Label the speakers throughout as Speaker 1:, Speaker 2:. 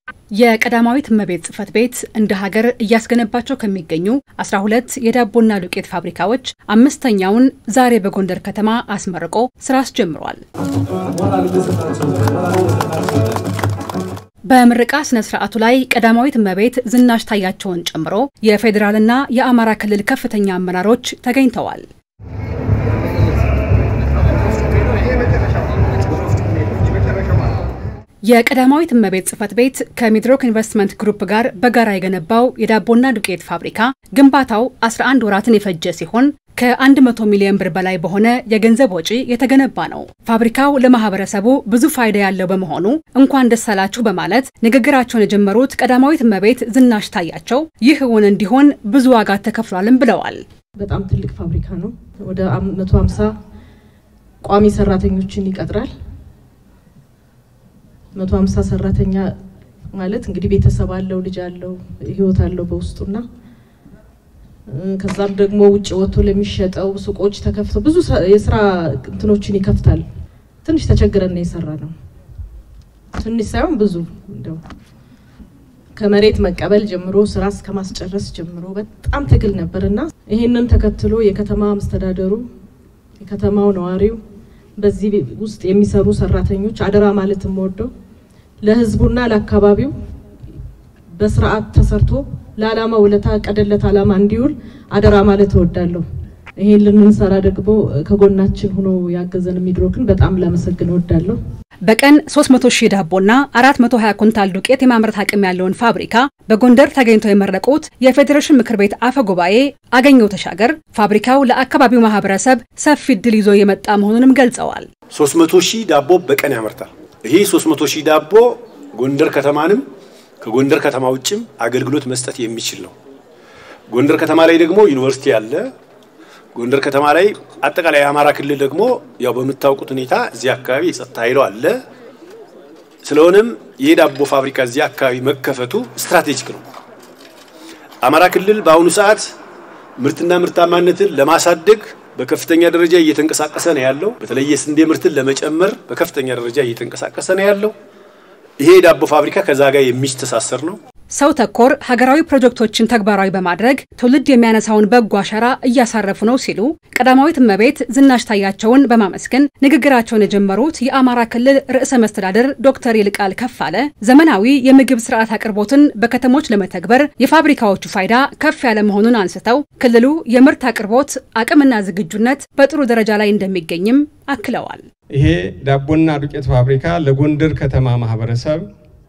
Speaker 1: የቀዳማዊት እመቤት ጽሕፈት ቤት እንደ ሀገር እያስገነባቸው ከሚገኙ 12 የዳቦና ዱቄት ፋብሪካዎች አምስተኛውን ዛሬ በጎንደር ከተማ አስመርቆ ስራ አስጀምሯል። በምረቃ ስነ ስርዓቱ ላይ ቀዳማዊት እመቤት ዝናሽ ታያቸውን ጨምሮ የፌዴራልና የአማራ ክልል ከፍተኛ አመራሮች ተገኝተዋል። የቀዳማዊት እመቤት ጽሕፈት ቤት ከሚድሮክ ኢንቨስትመንት ግሩፕ ጋር በጋራ የገነባው የዳቦና ዱቄት ፋብሪካ ግንባታው 11 ወራትን የፈጀ ሲሆን ከ100 ሚሊዮን ብር በላይ በሆነ የገንዘብ ወጪ የተገነባ ነው። ፋብሪካው ለማህበረሰቡ ብዙ ፋይዳ ያለው በመሆኑ እንኳን ደስ አላችሁ በማለት ንግግራቸውን የጀመሩት ቀዳማዊት እመቤት ዝናሽ ታያቸው ይህ እውን እንዲሆን ብዙ ዋጋ ተከፍሏልም ብለዋል።
Speaker 2: በጣም ትልቅ ፋብሪካ ነው። ወደ 150 ቋሚ ሰራተኞችን ይቀጥራል። 150 ሰራተኛ ማለት እንግዲህ ቤተሰብ አለው፣ ልጅ አለው፣ ህይወት አለው በውስጡና ከዛም ደግሞ ውጭ ወጥቶ ለሚሸጠው ሱቆች ተከፍተው ብዙ የስራ እንትኖችን ይከፍታል። ትንሽ ተቸግረን ነው የሰራ ነው። ትንሽ ሳይሆን ብዙ እንደው ከመሬት መቀበል ጀምሮ ስራ እስከ ማስጨረስ ጀምሮ በጣም ትግል ነበር እና ይሄንን ተከትሎ የከተማ መስተዳደሩ የከተማው ነዋሪው በዚህ ውስጥ የሚሰሩ ሰራተኞች አደራ ማለት የምወደው ለህዝቡና ለአካባቢው በስርዓት ተሰርቶ ለዓላማ ውለታ ቀደለት ዓላማ እንዲውል አደራ ማለት እወዳለሁ። ይሄን ልንሰራ ደግሞ ከጎናችን ሆኖ ያገዘን ሚድሮክን በጣም ላመሰግን እወዳለሁ።
Speaker 1: በቀን 300 ሺህ ዳቦና 420 ኩንታል ዱቄት የማምረት አቅም ያለውን ፋብሪካ በጎንደር ተገኝተው የመረቁት የፌዴሬሽን ምክር ቤት አፈ ጉባኤ አገኘው ተሻገር ፋብሪካው ለአካባቢው ማህበረሰብ ሰፊ እድል ይዞ የመጣ መሆኑንም ገልጸዋል።
Speaker 3: 300 ሺህ ዳቦ በቀን ያመርታል። ይሄ 300 ሺህ ዳቦ ጎንደር ከተማንም ከጎንደር ከተማ ውጭም አገልግሎት መስጠት የሚችል ነው። ጎንደር ከተማ ላይ ደግሞ ዩኒቨርሲቲ አለ። ጎንደር ከተማ ላይ አጠቃላይ የአማራ ክልል ደግሞ ያው በምታውቁት ሁኔታ እዚህ አካባቢ የጸጥታ ኃይሉ አለ። ስለሆነም ይህ ዳቦ ፋብሪካ እዚህ አካባቢ መከፈቱ ስትራቴጂክ ነው። አማራ ክልል በአሁኑ ሰዓት ምርትና ምርታማነትን ለማሳደግ በከፍተኛ ደረጃ እየተንቀሳቀሰ ነው ያለው። በተለይ የስንዴ ምርትን ለመጨመር በከፍተኛ ደረጃ እየተንቀሳቀሰ ነው ያለው። ይሄ የዳቦ ፋብሪካ ከዛ ጋር የሚስተሳሰር ነው።
Speaker 1: ሰው ተኮር ሀገራዊ ፕሮጀክቶችን ተግባራዊ በማድረግ ትውልድ የሚያነሳውን በጎ አሻራ እያሳረፉ ነው ሲሉ ቀዳማዊት እመቤት ዝናሽ ታያቸውን በማመስገን ንግግራቸውን የጀመሩት የአማራ ክልል ርዕሰ መስተዳድር ዶክተር ይልቃል ከፋለ ዘመናዊ የምግብ ስርዓት አቅርቦትን በከተሞች ለመተግበር የፋብሪካዎቹ ፋይዳ ከፍ ያለ መሆኑን አንስተው ክልሉ የምርት አቅርቦት አቅምና ዝግጁነት በጥሩ ደረጃ ላይ እንደሚገኝም አክለዋል።
Speaker 4: ይሄ ዳቦና ዱቄት ፋብሪካ ለጎንደር ከተማ ማህበረሰብ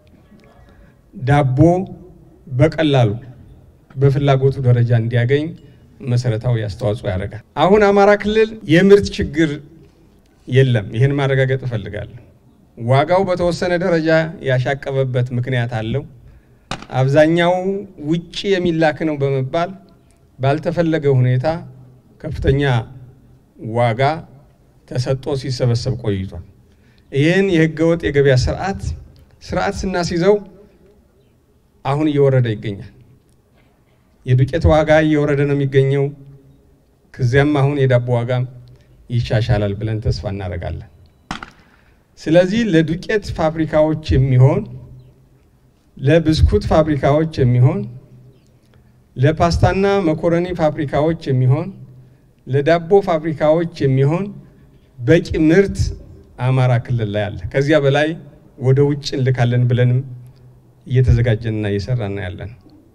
Speaker 4: ዳቦ በቀላሉ በፍላጎቱ ደረጃ እንዲያገኝ መሰረታዊ አስተዋጽኦ ያደርጋል። አሁን አማራ ክልል የምርት ችግር የለም። ይህን ማረጋገጥ እፈልጋለሁ። ዋጋው በተወሰነ ደረጃ ያሻቀበበት ምክንያት አለው። አብዛኛው ውጭ የሚላክ ነው በመባል ባልተፈለገ ሁኔታ ከፍተኛ ዋጋ ተሰጥቶ ሲሰበሰብ ቆይቷል። ይህን የህገወጥ የገበያ ስርዓት ስርዓት ስናስይዘው አሁን እየወረደ ይገኛል። የዱቄት ዋጋ እየወረደ ነው የሚገኘው። ከዚያም አሁን የዳቦ ዋጋም ይሻሻላል ብለን ተስፋ እናደርጋለን። ስለዚህ ለዱቄት ፋብሪካዎች የሚሆን ለብስኩት ፋብሪካዎች የሚሆን ለፓስታና መኮረኒ ፋብሪካዎች የሚሆን ለዳቦ ፋብሪካዎች የሚሆን በቂ ምርት አማራ ክልል ላይ አለ። ከዚያ በላይ ወደ ውጭ እንልካለን ብለንም እየተዘጋጀንና እየሰራን ያለን።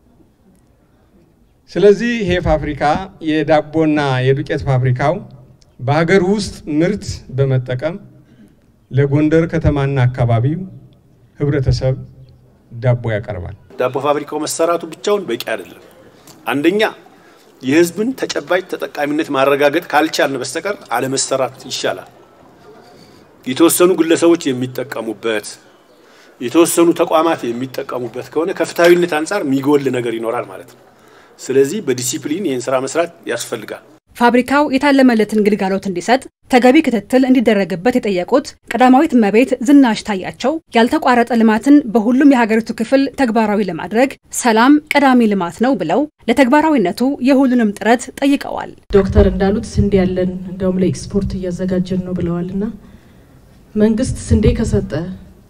Speaker 4: ስለዚህ ይሄ ፋብሪካ የዳቦና የዱቄት ፋብሪካው በሀገር ውስጥ ምርት በመጠቀም ለጎንደር ከተማና አካባቢው ህብረተሰብ ዳቦ ያቀርባል።
Speaker 3: ዳቦ ፋብሪካው መሰራቱ ብቻውን በቂ አይደለም። አንደኛ የህዝብን ተጨባጭ ተጠቃሚነት ማረጋገጥ ካልቻልን በስተቀር አለመሰራት ይሻላል። የተወሰኑ ግለሰቦች የሚጠቀሙበት የተወሰኑ ተቋማት የሚጠቀሙበት ከሆነ ከፍትሐዊነት አንጻር የሚጎል ነገር ይኖራል ማለት ነው። ስለዚህ በዲሲፕሊን ይህን ስራ መስራት ያስፈልጋል።
Speaker 1: ፋብሪካው የታለመለትን ግልጋሎት እንዲሰጥ ተገቢ ክትትል እንዲደረግበት የጠየቁት ቀዳማዊት እመቤት ዝናሽ ታያቸው ያልተቋረጠ ልማትን በሁሉም የሀገሪቱ ክፍል ተግባራዊ ለማድረግ ሰላም ቀዳሚ ልማት ነው ብለው ለተግባራዊነቱ የሁሉንም ጥረት ጠይቀዋል።
Speaker 2: ዶክተር እንዳሉት ስንዴ ያለን እንደውም ለኤክስፖርት እያዘጋጀን ነው ብለዋል እና መንግስት ስንዴ ከሰጠ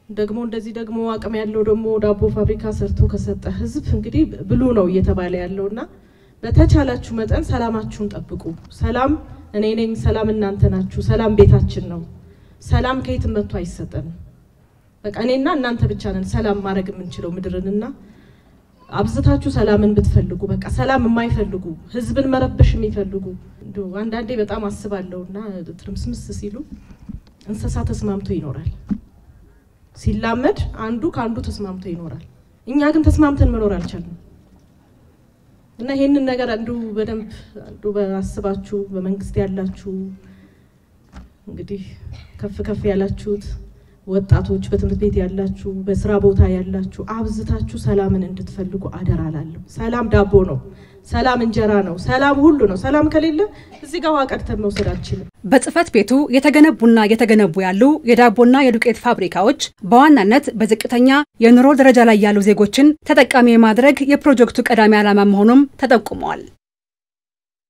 Speaker 2: ደግሞ እንደዚህ ደግሞ አቅም ያለው ደግሞ ዳቦ ፋብሪካ ሰርቶ ከሰጠ ህዝብ እንግዲህ ብሉ ነው እየተባለ ያለው እና በተቻላችሁ መጠን ሰላማችሁን ጠብቁ። ሰላም እኔ ነኝ፣ ሰላም እናንተ ናችሁ። ሰላም ቤታችን ነው። ሰላም ከየትም መጥቶ አይሰጠንም። በቃ እኔና እናንተ ብቻ ነን ሰላም ማድረግ የምንችለው ምድርንና አብዝታችሁ ሰላምን ብትፈልጉ በቃ ሰላም የማይፈልጉ ህዝብን መረበሽ የሚፈልጉ እንዲሁ አንዳንዴ በጣም አስባለሁ እና ትርምስምስ ሲሉ እንስሳ ተስማምቶ ይኖራል። ሲላመድ አንዱ ከአንዱ ተስማምቶ ይኖራል። እኛ ግን ተስማምተን መኖር አልቻልንም እና ይሄንን ነገር አንዱ በደንብ አንዱ በአስባችሁ በመንግስት ያላችሁ እንግዲህ ከፍ ከፍ ያላችሁት ወጣቶች በትምህርት ቤት ያላችሁ፣ በስራ ቦታ ያላችሁ አብዝታችሁ ሰላምን እንድትፈልጉ አደራ ላለሁ። ሰላም ዳቦ ነው። ሰላም እንጀራ ነው። ሰላም ሁሉ ነው። ሰላም ከሌለ እዚህ ጋር ውሃ ቀድተን መውሰድ አንችልም።
Speaker 1: በጽህፈት ቤቱ የተገነቡና እየተገነቡ ያሉ የዳቦና የዱቄት ፋብሪካዎች በዋናነት በዝቅተኛ የኑሮ ደረጃ ላይ ያሉ ዜጎችን ተጠቃሚ የማድረግ የፕሮጀክቱ ቀዳሚ ዓላማ መሆኑም ተጠቁመዋል።